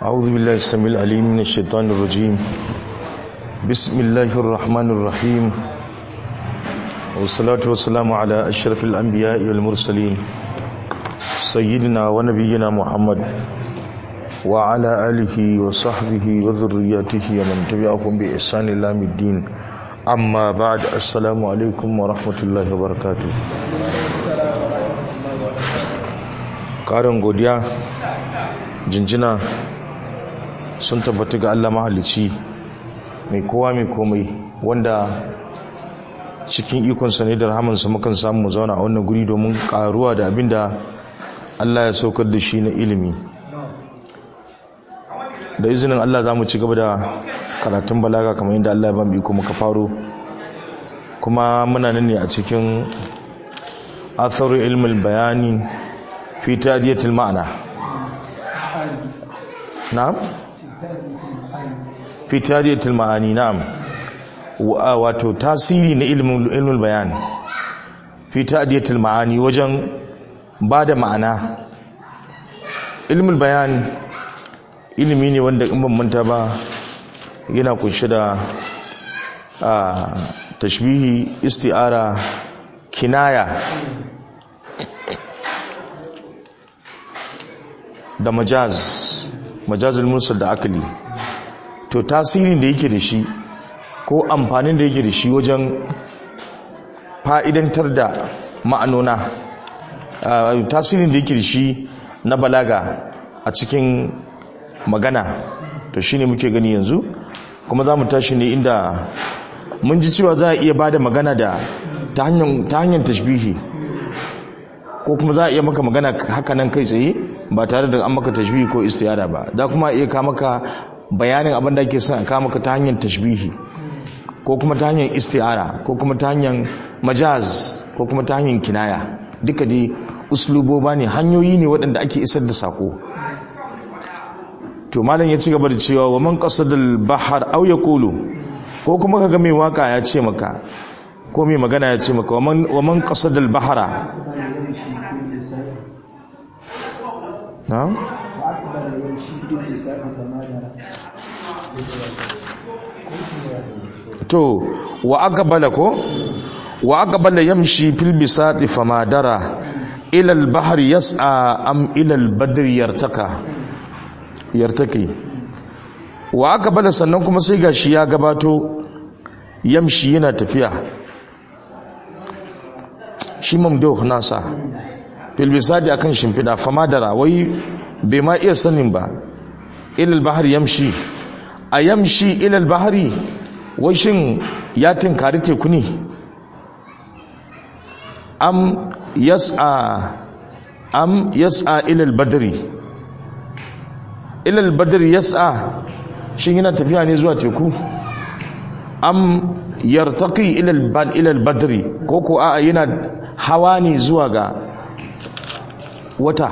أعوذ بالله السميع العليم من الشيطان الرجيم بسم الله الرحمن الرحيم والصلاة والسلام على أشرف الأنبياء والمرسلين سيدنا ونبينا محمد وعلى آله وصحبه وذرياته ومن تبعهم بإحسان إلى يوم الدين أما بعد السلام عليكم ورحمة الله وبركاته ƙarin godiya jinjina sun tabbata ga Allah mahalicci mai kowa mai komai wanda cikin ikonsa ne da rahamansa mukan samu zauna a wannan guri domin karuwa da abinda Allah ya saukar da shi na ilimi da izinin Allah za mu ci gaba da karatun balaga kamar yadda Allah ya ba mu iko muka faro kuma muna nan ne a cikin atharu ilmul bayani fi tadiyatul ma'ana na'am fi tadiyatul ma'ani na'am wato tasiri na ilmin ilmul bayan fi tadiyatul ma'ani wajen bada ma'ana ilmul bayan ilimi ne wanda in ban manta ba yana kunshe da tashbihi isti'ara kinaya da majaz majazul mursal da akali to tasirin da yake da shi ko amfanin da yake da shi wajen fa'idantar da ma'anona tasirin da yake da shi na balaga a cikin magana to shine muke gani yanzu kuma za mu tashi ne inda mun ji cewa za a iya ba da magana da ta hanyar tashbihi ko kuma za a iya maka magana haka nan kai tsaye ba tare da an maka tashbihi ko istiyara ba da kuma iya ka maka bayanin abin da ake son ka maka ta hanyar tashbihi ko kuma ta hanyar istiyara ko kuma ta hanyar majaz ko kuma ta hanyar kinaya duka dai usluboba ne hanyoyi ne waɗanda ake isar da sako to malam ya ci gaba da cewa wa man qasadal bahar aw yaqulu ko kuma kaga mai waka ya ce maka ko mai magana ya ce maka wa man qasadal bahara na'am to wa aqbala ko wa aqbala yamshi fil bisati famadara ila al bahr yas'a am ila al badr yartaka yartaki wa aqbala sannan kuma sai gashi ya gabato yamshi yana tafiya shi mamduh nasa fil bisati akan shimfida famadara wai bai ma iya sanin ba ila al bahr yamshi a yamshi ila al bahri wai shin ya tinkari teku ne am yas'a am yas'a ilal badri ilal badri yas'a shin yana tafiya ne zuwa teku am yartaqi ilal bad ilal badri ko ko a'a yana hawa ne zuwa ga wata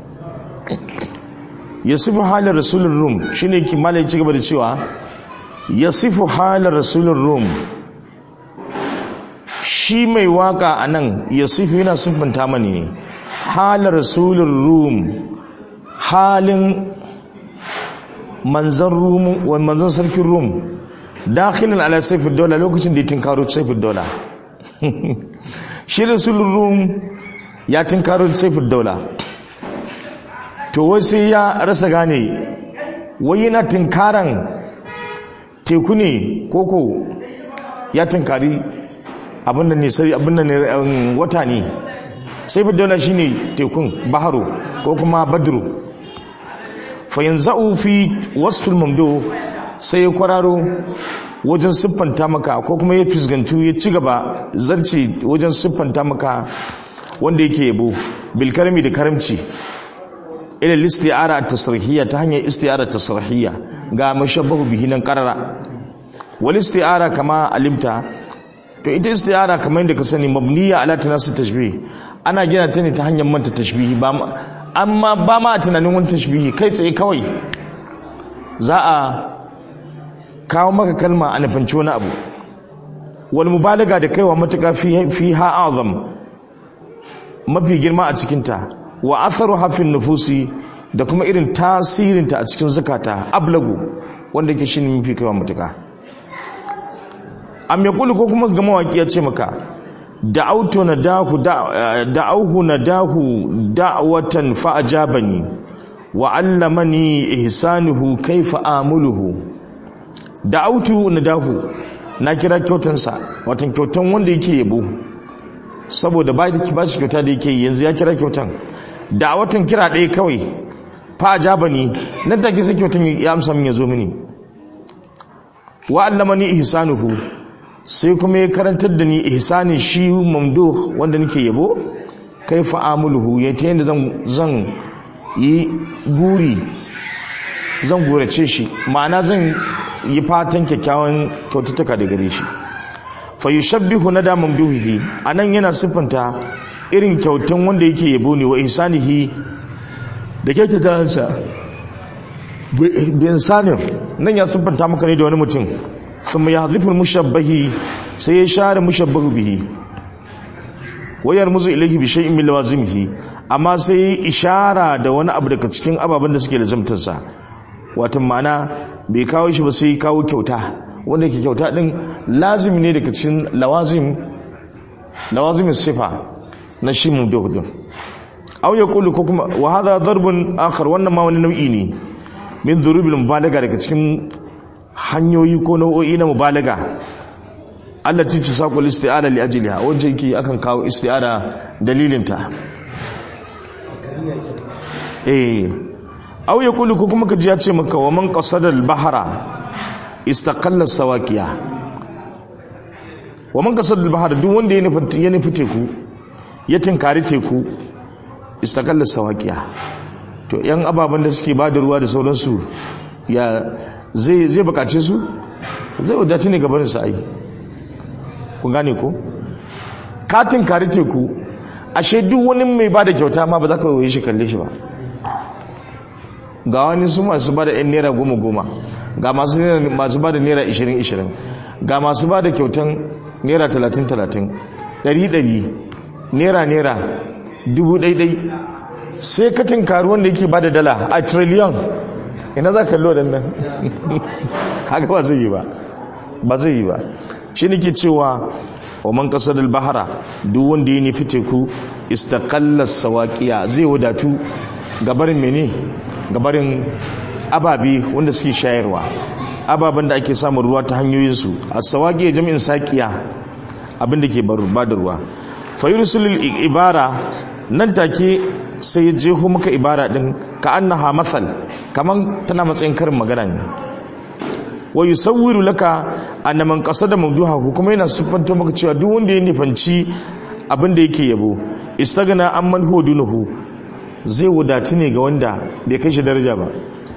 yasifu halin rasulun rum shine kimalai ci gaba da cewa yasifu halar rasulun rum shi mai waka a nan yasifu yana siffanta mani ne halar rasulun rum halin manzan rum wani manzan sarkin rum dakhilin ala saifin dola lokacin da ya tinkaro saifin dola shi rasulun rum ya tinkaro saifin dola to wasu ya rasa gane wai yana tinkaran teku ne koko ya tunkari abin da ne sai abin da ne wata ne sai daula shine tekun baharu ko kuma badru fa yanzu fi wasfil mamdo sai ya kwararo wajen siffanta maka ko kuma ya fisgantu ya ci gaba zarce wajen siffanta maka wanda yake yabo bil karami da karamci ila isti'ara at-tasrihiyya ta hanyar isti'ara at-tasrihiyya ga mashabbahu bihi nan qarara wal isti'ara kama alimta to ita isti'ara kamar yadda ka sani mabniya ala tanasu tashbih ana gina ta ne ta hanyar manta tashbihi ba amma ba ma tunanin wani tashbihi kai tsaye kawai za a kawo maka kalma a nufanci wani abu wal mubalaga da kaiwa matuka fi ha azam mafi girma a cikinta wa atharu hafin nufusi da kuma irin tasirinta a cikin zukata ablagu wanda yake shine mafi kaiwa mutuka am yaqulu ko kuma ga mawaki ya ce maka da'autu nadahu da'auhu nadahu da'watan fa ajabani wa 'allamani ihsanuhu kayfa amuluhu da'autu nadahu na kira kyautansa watan kyautan wanda yake yabo saboda ba da ba shi kyauta da yake yanzu ya kira kyautan da'awatan kira ɗaya kawai fa ajabani nan take sai kyautan ya amsa min ya zo mini wa 'allamani ihsanuhu sai kuma ya karantar da ni ihsanin shi mamduh wanda nake yabo kai fa'amuluhu ya ta yadda zan yi guri zan gurace shi ma'ana zan yi fatan kyakkyawan kyaututtuka da gare shi fa yushabbihu nada mamduhihi anan yana siffanta irin kyautan wanda yake yabo ne wa ihsanihi da kyakkyawansa bi insanin nan ya siffanta maka ne da wani mutum ثم يحذف المشبه سيشار مشبه به ويرمز إليه بشيء من لوازمه أما سي إشارة da wani abu daga cikin ababen da suke lazimtarsa wato ma'ana bai kawo shi ba sai kawo kyauta wanda yake kyauta din lazimi ne daga cikin lawazim lawazimin sifa na shi mu din aw yaqulu ko kuma wa hadha darbun akhar wannan ma wani nau'i ne min dhurubil mubalaga daga cikin hanyoyi ko nau'o'i na mubalaga Allah ci ci saƙul isti'ada li ajliha wanda yake akan kawo isti'ada dalilinta eh aw yaqulu ko kuma kaji ya ce maka wa man qasada al-bahra istaqalla sawaqiya wa man qasada al-bahra duk wanda ya nufi ya nufi teku ya tinkari teku istaqalla sawaqiya to yan ababan da suke bada ruwa da sauransu ya zai zai bukace su zai wadace ne gabanin sa ai kun gane ko katin kari teku ashe duk wani mai bada kyauta ma ba za ka yi shi kalle shi ba ga wani su masu bada yan naira goma goma ga masu masu bada naira ishirin ishirin ga masu bada kyautan naira talatin talatin ɗari ɗari naira naira dubu ɗai sai katin kari wanda yake bada dala a trillion ina za ka kallo da nan haka ba zai yi ba ba zai yi ba shi ne ke cewa wa man kasar bahara duk wanda ya nufi teku istakallar sawaƙiya zai wadatu gabarin mene gabarin ababe wanda suke shayarwa ababen da ake samun ruwa ta hanyoyinsu a sawaƙiya jami'in saƙiya abinda ke ba da ruwa fayursulul ibara nan take sai ya jeho maka ibara din ka annaha mathal kaman tana matsayin karin magana ne wa yusawwiru laka anna man qasada mawduhahu kuma yana sufanto maka cewa duk wanda ya nifanci abin da yake yabo istagna amman huwa dunuhu zai wadatu ne ga wanda bai kai shi daraja ba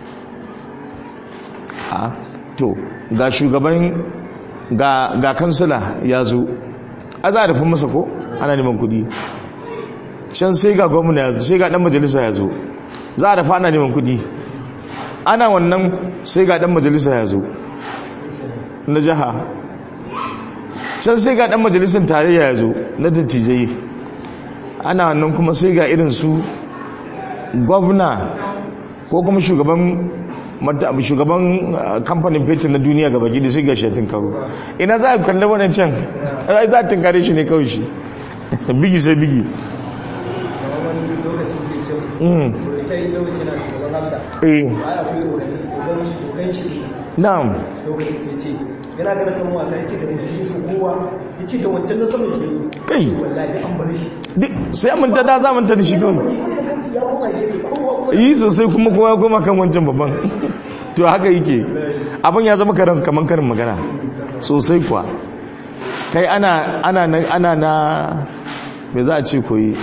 a to ga shugaban ga ga kansila ya zo a za a rufe masa ko ana neman kuɗi can sai ga gwamna ya zo sai ga dan majalisa ya zo za a dafa ana neman kudi ana wannan sai ga dan majalisa ya zo na jiha can sai ga dan majalisan tarayya ya zo na dattijai ana wannan kuma sai ga irin su gwamna ko kuma shugaban shugaban kamfanin fetur na duniya gaba gidi sai ga shatin kawo ina za a kalli wannan can za a tunkare shi ne kawai shi bigi sai bigi lokacin da ce ta yi lokacin na shugaban hafsa eh ba ya kuyi ogan shi na'am lokacin da ce yana gana kan wasa ya ce da mutum ya kowa ya ce da wancan na saman shi kai wallahi an bar shi duk sai an manta da za manta da shi kawai ya koma gefe kowa kuma yi sosai kuma kowa ya koma kan wancan babban to haka yake abin ya zama karan kaman karin magana sosai kuwa kai ana ana na ana na me za a ce koyi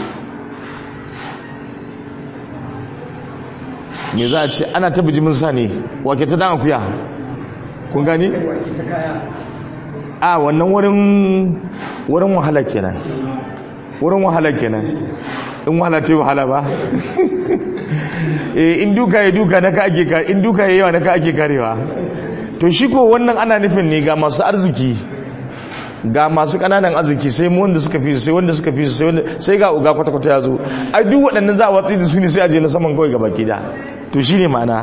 me za a ce ana ta bijimin sa ne wake ta dan akuya kun gani wake ta kaya a wannan wurin wurin wahala kenan wurin wahala kenan in wahala ce wahala ba eh in duka ya duka naka ake ka in duka ya yawa naka ake karewa to shi ko wannan ana nufin ne ga masu arziki ga masu kananan arziki sai mu wanda suka fi sai wanda suka fi sai wanda sai ga uga kwata kwata ya zo ai duk waɗannan za a watsi da su ne sai a je na saman kawai gaba ki da to shine ma'ana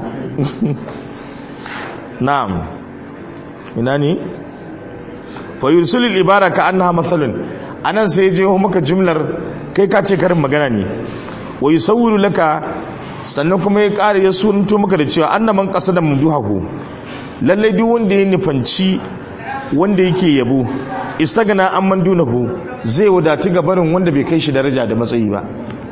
na'am ina ne fa yursilul ibara ka annaha mathalun anan sai je maka jumlar kai ka ce karin magana ne wa yusawwiru laka sannan kuma ya ƙara ya sunto maka da cewa annaman qasada mumduhahu lalle duk wanda ya nufanci wanda yake yabo istagana amman dunahu zai wadatu ga barin wanda bai kai shi daraja da matsayi ba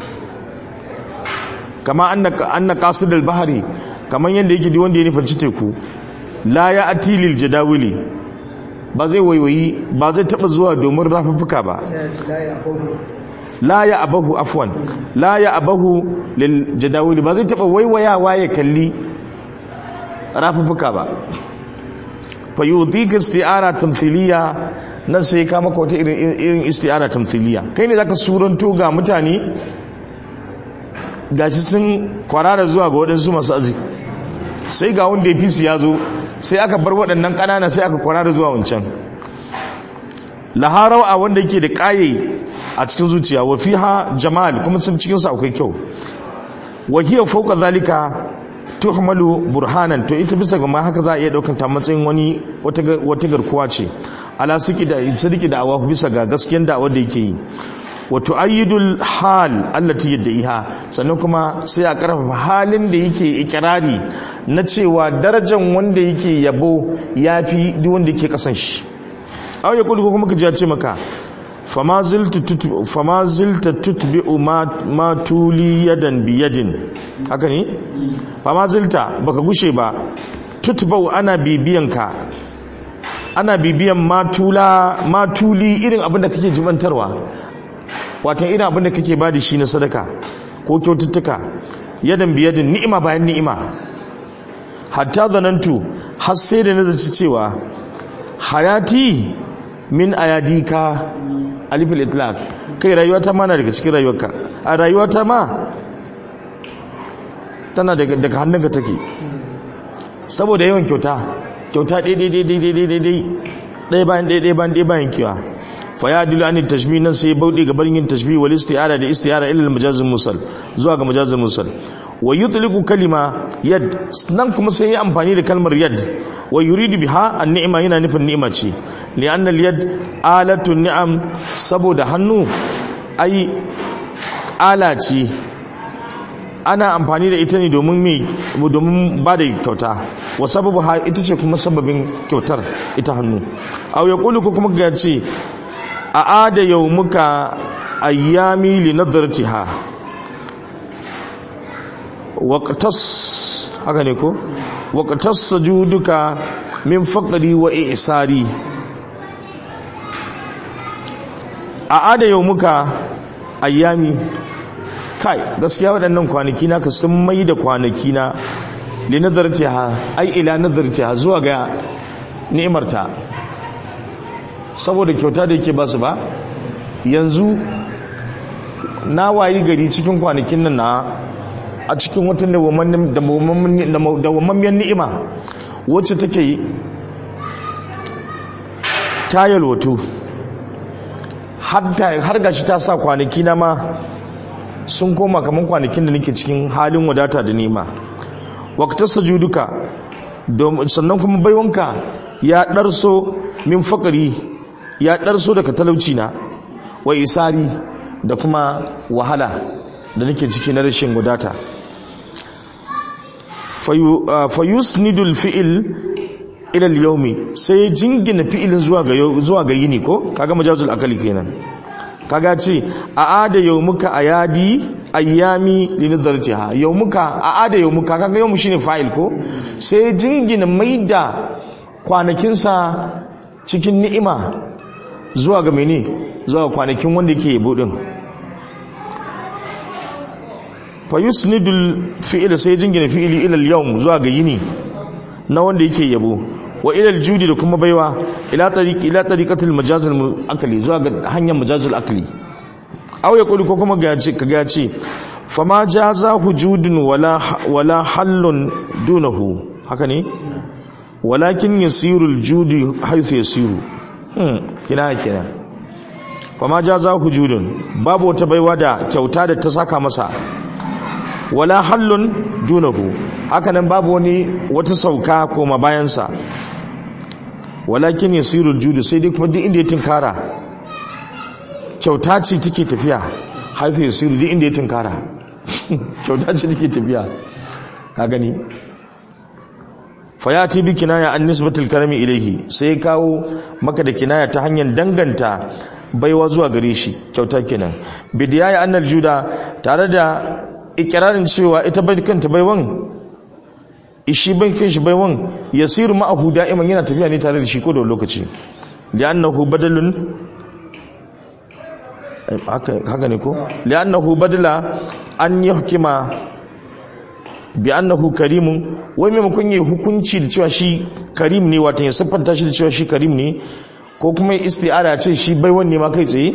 kama anna anna qasidul bahri kaman yanda yake duk wanda ya nufanci teku la ya atilil jadawili ba zai waiwayi ba zai taba zuwa domin rafuffuka ba la ya abahu afwan la ya abahu lil jadawili ba zai taba waiwayawa ya kalli rafuffuka ba fa yudika isti'ara tamthiliya nan sai ka maka wata irin irin isti'ara tamthiliya kai ne zaka suranto ga mutane gashi sun kwarara zuwa ga waɗansu masu arziki sai ga wanda ya fi su ya zo sai aka bar waɗannan ƙanana sai aka kwarara zuwa wancan laharau a wanda yake da ƙaye a cikin zuciya wa fiha jamal kuma sun cikin sa akwai kyau wa hiya fawqa zalika tuhmalu burhanan to ita bisa ga ma haka za a iya daukan ta matsayin wani wata garkuwa ce ala siki da sadiki da awa bisa ga gaskiyar da wanda yake yi wa tu'ayyidul hal allati yad'iha sannan kuma sai a karfafa halin da yake ikirari na cewa darajar wanda yake yabo yafi duk wanda yake kasan shi aw ya kullu kuma kaji ya ce maka fama zilta tutbi fama zilta tutbi'u ma ma tuli yadan bi yadin haka ne fama zilta baka gushe ba tutba'u ana bibiyanka ana bibiyan matula matuli irin abin da kake jibantarwa wato irin abin da kake ba da shi na sadaka ko kyaututtuka yadan biyadin ni'ima bayan ni'ima hatta zanantu har sai da nazarci cewa hayati min ayadika alifil itlaq kai rayuwata ma na daga cikin rayuwarka a rayuwata ma tana daga daga hannunka take saboda yawan kyauta kyauta daidai ɗaya bayan ɗaya bayan ɗaya bayan kiwa fa ya dilu an tashbih nan sai bauɗe ga barin yin tashbih wal isti'ara da isti'ara ila al musal zuwa ga majazul musal wa yutliqu kalima yad nan kuma sai ya amfani da kalmar yad wa yuridu biha an ni'ma yana nufin ni'ima ce li anna al yad alatu ni'am saboda hannu ai ala ce ana amfani da ita ne domin mai domin ba da kyauta wa sababu ha ita ce kuma sababin kyautar ita hannu aw ya kulu ko kuma ga ce a ada muka ayyami li nadratiha waqtas haka ne ko waqtas sujuduka min faqri wa i'sari a ada muka ayyami kai gaskiya waɗannan kwanaki na ka sun mai da kwanaki na li nadartiha ai ila nadartiha zuwa ga ni'imarta saboda kyauta da yake basu ba yanzu na wayi gari cikin kwanakin nan na a cikin watan dawamammiyar ni'ima wacce take yi ta yalwato har gashi ta sa kwanaki na ma sun koma kamar kwanakin da nake cikin halin wadata da nema waqtas sujuduka sannan kuma baiwanka ya darso min fakari ya darso daga talauci na wa isari da kuma wahala da nake ciki na rashin wadata fayusnidul fi'il ila al-yawmi sai jingina fi'ilin zuwa ga zuwa ga yini ko kaga majazul akali kenan kaga ce a ada yaumuka ayadi ayyami linadartiha yaumuka a ada yaumuka kaga yaumu shine fa'il ko sai jingina maida kwanakinsa cikin ni'ima zuwa ga mene zuwa kwanakin wanda yake yabo din fa yusnidul fi'il sai jingina fi'ili ila al-yawm zuwa ga yini na wanda yake yabo wa ila al-judi da kuma baiwa ila tariq ila tariqatil majazil akli zuwa ga hanyar majazil akli aw ya kuli ko kuma ga ce kaga ce fama jaza hujudun wala wala hallun dunahu haka ne walakin yasiru al-judi haythu yasiru hmm kinaya kenan kuma jaza hujudun babu wata baiwa da kyauta da ta saka masa wala hallun dunahu hakanan babu wani wata sauka koma bayansa walakin yasirul judu sai dai kuma duk inda ya tinkara kyauta ce take tafiya haifu yasiru duk inda ya tinkara kyauta ce take tafiya ka gani fayati bi kinaya an nisbatul karami ilaihi sai kawo maka da kinaya ta hanyar danganta baiwa zuwa gare shi kyauta kenan bidiyaya annal juda tare da ikirarin cewa ita bai kanta baiwan ishi bai kan shi baiwan yasiru ma'ahu da'iman yana tafiya ne tare da shi ko da lokaci li'annahu badalun haka ne ko li'annahu badala an yahkima bi annahu karimun wai maimakon yi hukunci da cewa shi karim ne wata ya siffanta shi da cewa shi karim ne ko kuma isti'ara ce shi baiwan ne ma kai tsaye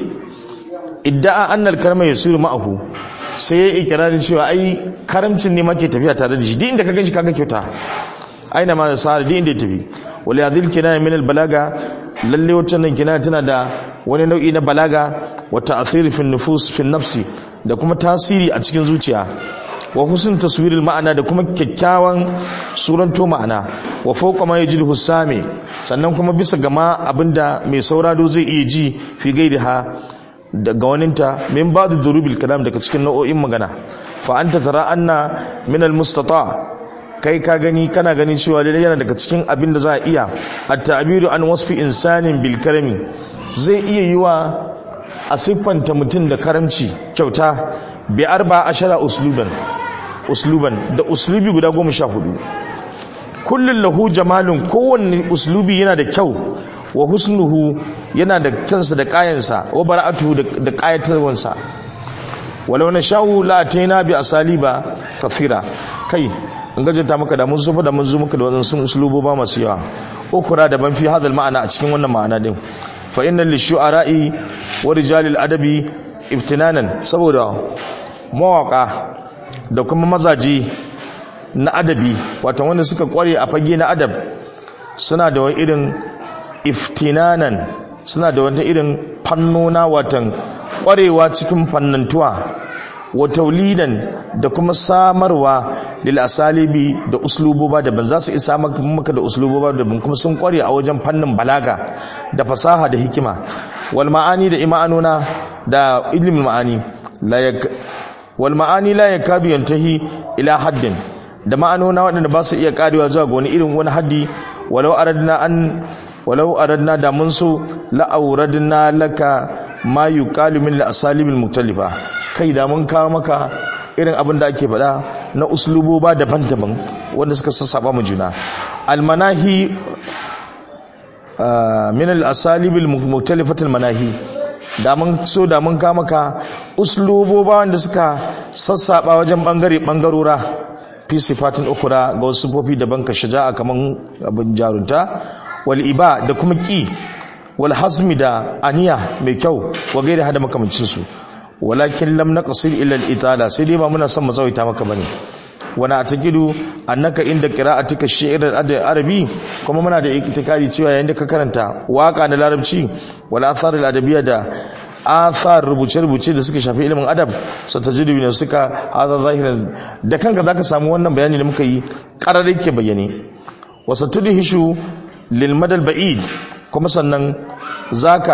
idda'a annal karma yasiru ma'ahu sai ya ikirarin cewa ai karamcin ne ma ke tafiya tare da shi duk inda ka ganshi kaga kyauta aina ma sa'ar duk inda ya tafi wala yadhil kinaya min al balaga lalle wacce nan kinaya tana da wani nau'i na balaga wa ta'thir fi nufus fi nafsi da kuma tasiri a cikin zuciya wa husn taswiril ma'ana da kuma kyakkyawan suranto ma'ana wa fawqa ma yajidu sami sannan kuma bisa gama abinda mai saurado zai iya ji fi gairiha daga waninta min ba'd durubil kalam daga cikin nau'o'in magana fa anta tara anna min al mustata kai ka gani kana gani cewa lalle yana daga cikin abin da za a iya at-ta'biru an wasfi insanin bil karami zai iya yiwa a siffanta mutum da karamci kyauta bi arba ashara usluban usluban da uslubi guda goma sha hudu kullun lahu jamalun kowanne uslubi yana da kyau wa husnuhu yana da kyansa da kayansa wa bara'atuhu da kayatarwansa walau na sha'u la ataina bi asaliba kathira kai in gajenta maka da mun zufa da mun zo maka da wannan sun uslubo ba masu yawa ukura da ban fi hadal ma'ana a cikin wannan ma'ana din fa innal lishu'ara'i wa rijalil adabi iftinanan saboda mawaka da kuma mazaji na adabi wato wanda suka kware a fage na adab suna da wani irin iftinanan suna da wata irin fannona watan kwarewa cikin fannantuwa wa taulidan da kuma samarwa lil asalibi da usluboba daban za su isa maka da usluboba daban kuma sun kware a wajen fannin balaga da fasaha da hikima wal ma'ani da ima'anuna da ilmin ma'ani la wal ma'ani la yakadu yantahi ila haddin da ma'anona waɗanda ba su iya karewa zuwa ga wani irin wani haddi walau aradna an walau aradna da mun so la'auradna laka ma yuqalu min al-asalibil mutalifa kai da mun kawo maka irin abin da ake faɗa na usluboba daban-daban wanda suka sassaba mu juna almanahi min al-asalibil mutalifatil manahi da mun so da mun kawo maka usluboba wanda suka sassaba wajen bangare bangarora fi sifatin ukura ga wasu sifofi daban ka shaja'a kaman abin jarunta wal iba da kuma ki wal hazmi da aniya mai kyau wa gairi hada makamancin su walakin lam naqsil illa al itala sai dai ba muna son mu tsawaita maka bane wana atakidu annaka inda qira'atika shi'r al arabi kuma muna da itikadi cewa yayin da ka karanta waka na larabci wal athar al adabiyya da athar rubuce-rubuce da suka shafi ilimin adab satajidu ne suka hada zahiran da kanka zaka samu wannan bayani da muka yi qarare ke bayyane wasatudhishu lil madal ba'id kuma sannan zaka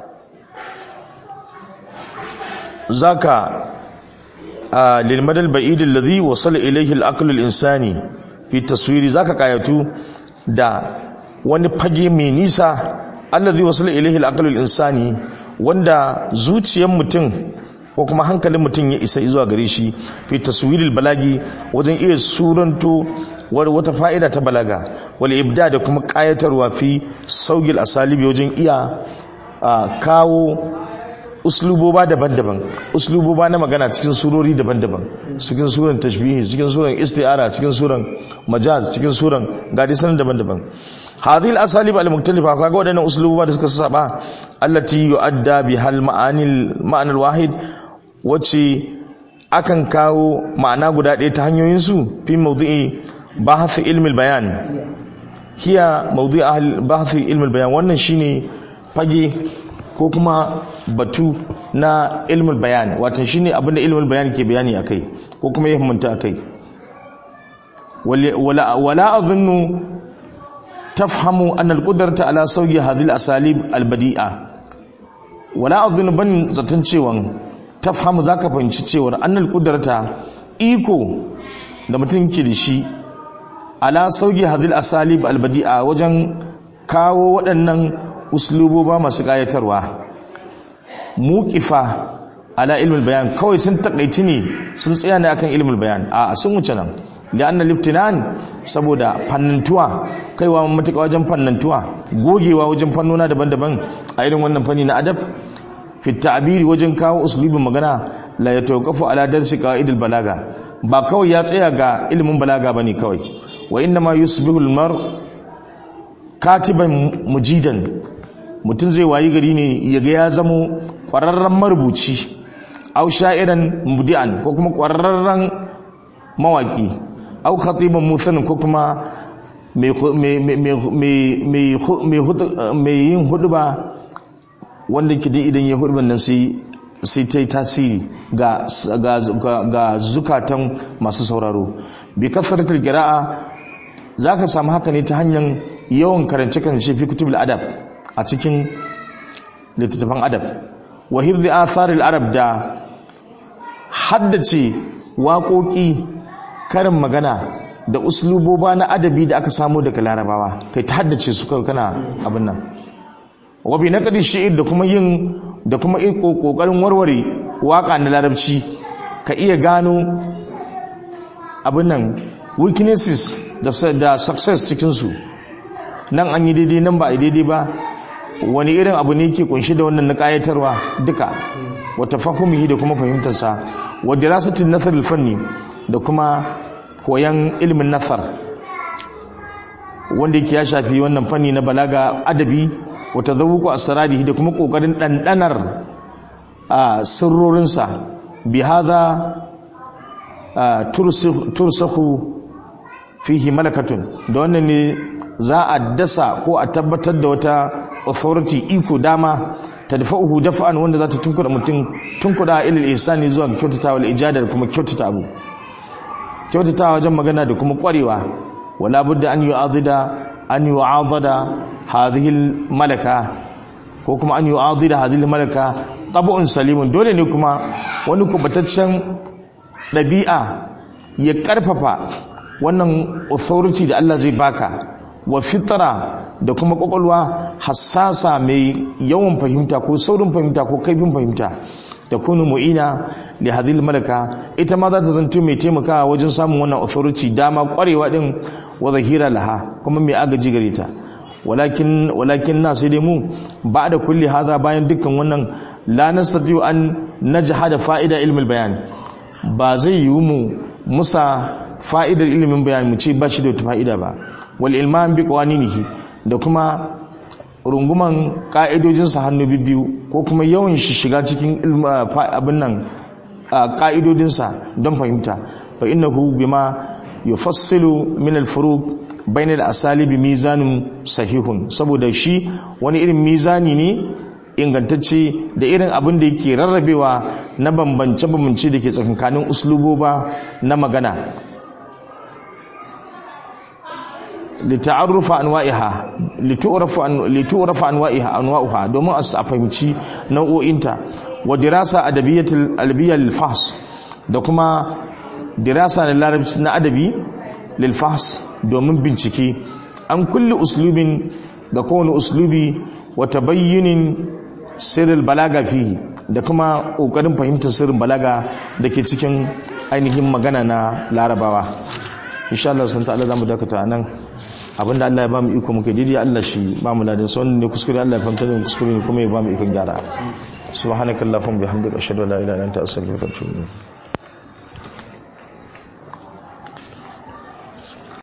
zaka lil madal ba'id alladhi wasala ilayhi al-aql al-insani fi taswiri zaka kayatu da wani fage mai nisa alladhi wasala ilayhi al-aql al-insani wanda zuciyar mutum ko kuma hankalin mutum ya isa zuwa gare shi fi taswiril balagi wajen iya suranto wata fa'ida ta balaga wal ibda da kuma kayatarwa fi saugil asalibi wajen iya kawo usluboba daban-daban usluboba na magana cikin surori daban-daban cikin suran tashbihi cikin suran isti'ara cikin suran majaz cikin suran gadisan daban-daban hadhihi al-asalib al-mukhtalifa kaga wadannan usluboba da suka saba allati yu'adda bihal ma'anil ma'anal wahid wacce akan kawo ma'ana guda ɗaya ta hanyoyin su fi mawdu'i bahth ilmi al-bayan hiya mawdu'i bahth ilmi al-bayan wannan shine fage ko kuma batu na ilmul bayan watan shine abin da ilmul bayan ke bayani akai ko kuma ya himmanta akai wala wala azunnu tafhamu anna al-qudrata ala sawyi hadhihi al-asalib al-badi'a wala azunnu ban zaton cewa tafhamu zaka fahimci cewa anna al-qudrata iko da mutum ke da shi ala sauki hadil asalib albadi'a wajen kawo waɗannan usluboba masu ƙayatarwa muƙifa ala ilmul bayan kawai sun takaici ne sun tsaya ne akan ilmul bayan a sun wuce nan da annal liftinan saboda fannantuwa kaiwa matuƙa wajen fannantuwa gogewa wajen fannona daban-daban a irin wannan fanni na adab fi ta'biri wajen kawo uslubin magana la yatawaqafu ala darsi qawaidil balaga ba kawai ya tsaya ga ilimin balaga bane kawai wa inna ma yusbihu al-mar katiban mujidan mutum zai wayi gari ne yaga ya zamo kwararren marubuci aw sha'iran mubdi'an ko kuma kwararren mawaki aw khatiban muthan ko kuma mai yin huduba wanda ke idan ya huduban nan sai sai ta yi tasiri ga zukatan masu sauraro bi kasaratul qira'a zaka samu haka ne ta hanyar yawan karance-karance fi kutubul adab a cikin littattafan adab wa hifzi atharil arab da haddace waƙoƙi karin magana da usluboba na adabi da aka samu daga larabawa kai ta haddace su kai kana abin nan wa bi naqdi shi'ir da kuma yin da kuma kokarin warware waka na larabci ka iya gano abin nan weaknesses da success cikinsu nan an yi daidai nan ba a daidai ba wani irin abu ne ke kunshi da wannan na kayatarwa duka wata fahimuhi da kuma fahimtarsa wa dirasatin nasar fanni da kuma koyan ilimin nasar wanda yake ya shafi wannan fanni na balaga adabi wata zawuku asrarihi da kuma kokarin dandanar a sirrorinsa bi hadha tursahu fihi malakatun da wannan ne za a dasa ko a tabbatar da wata authority iko dama tadfa'uhu daf'an wanda za ta tunkuda mutum tunkuda ilil ihsani zuwa kyautata wal ijada da kuma kyautata abu kyautata wajen magana da kuma kwarewa wala budda an yu'adida an yu'adada hadhihi malaka ko kuma an yu'adida hadhihi malaka tab'un salimun dole ne kuma wani kubataccen dabi'a ya karfafa wannan authority da Allah zai baka wa fitra da kuma kwakwalwa hassasa mai yawan fahimta ko saurin fahimta ko kaifin fahimta ta kunu mu'ina da hadil malaka ita ma za ta zanto mai taimakawa wajen samun wannan authority dama kwarewa din wa zahira laha kuma mai agaji gare ta walakin walakin na sai dai mu ba da kulli haza bayan dukkan wannan la nastati an najhada fa'ida ilmul bayan ba zai yi mu musa fa'idar ilimin bayan mu ce ba shi da wata fa'ida ba wal ilman bi qawaninihi da kuma runguman ka'idojinsa hannu biyu ko kuma yawan shi shiga cikin abin nan ka'idodinsa don fahimta fa innahu bima yufassilu min al-furuq bayna al-asalibi mizanun sahihun saboda shi wani irin mizani ne ingantacce da irin abin da yake rarrabewa na bambance-bambance da ke tsakankanin usluboba na magana lita'arrufa anwa'iha litu'rafa litu'rafa anwa'iha anwa'uha domin a fahimci nau'o'inta wa dirasa adabiyatul albiyya lil fahs da kuma dirasa na larabci na adabi lil fahs domin bincike an kulli uslubin ga kowane uslubi wa tabayyunin sirril balaga fihi da kuma kokarin fahimtar sirrin balaga da ke cikin ainihin magana na larabawa insha Allah sun ta'ala zamu dakata nan abinda Allah ya ba mu iko muke daidai Allah shi ba mu ladin sai ne kuskure Allah ya fahimta da kuskure ne kuma ya ba mu ikon gyara subhanakallahumma bihamdika ashhadu an la ilaha illa anta astaghfiruka wa atubu ilayk